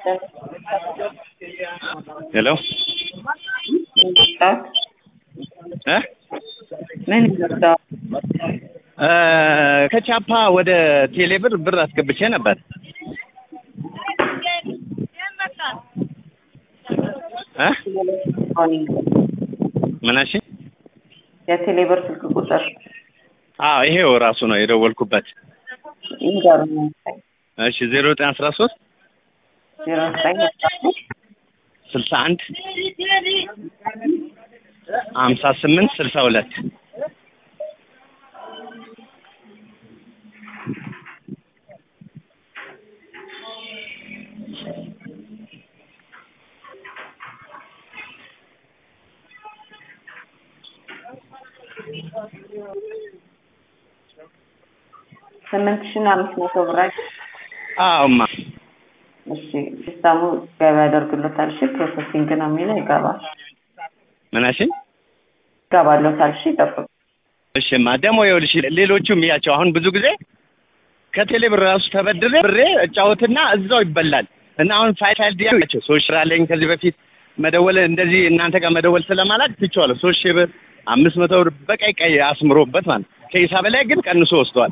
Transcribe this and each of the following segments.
ሄሎ ይመስላል? እ ምን ይመስላል? እ ከቻፓ ወደ ቴሌብር ብር አስገብቼ ነበር እ ምን አልሽኝ? የቴሌብር ስልክ ቁጥር አዎ ይሄው ራሱ ነው የደወልኩበት። ይንገሩኝ። እሺ ዜሮ ዘጠኝ አስራ ሶስት ዜሮ ዘጠኝ አስራ ሶስት ስልሳ አንድ ሀምሳ ስምንት ስልሳ ሁለት ስምንት ሺህ እና አምስት መቶ ብር አይደል? አዎማ እሺ ሲስተሙ ገቢ ያደርግሎታል። እሺ ፕሮሰሲንግ ነው የሚለው ይገባል። ምን አልሽኝ? ይገባሎታል። እሺ ይጠብቁ። እሺማ ደግሞ ይኸውልሽ ሌሎቹም ያቸው አሁን ብዙ ጊዜ ከቴሌ ብር ራሱ ተበድሬ ብሬ እጫወትና እዛው ይበላል እና አሁን ፋይል ፋይል ያቸው ሶስት ሺህ አለኝ ከዚህ በፊት መደወል እንደዚህ እናንተ ጋር መደወል ስለማላቅ ትቼዋለሁ። ሶስት ሺህ ብር አምስት መቶ ብር በቀይ ቀይ አስምሮበት ማለት ከሂሳብ ላይ ግን ቀንሶ ወስደዋል።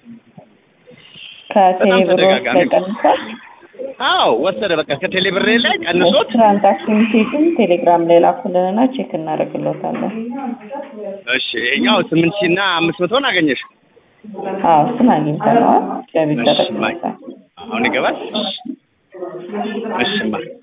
ከቴሌ ብር ተደጋጋሚ ቀንሷል። አዎ ወሰደ በቃ ከቴሌ ብሬ ላይ ቀንሶት ትራንዛክሽን ሜሴጅን ቴሌግራም ላይ ላኩልንና ቼክ እናደርግሎታለን። እሺ ይሄኛው ስምንት ሺህ እና አምስት መቶን አገኘሽ አዎ እሱን አግኝተነዋል። ገቢ እሺ፣ ይደረግሎታል። አሁን ይገባል እሺማ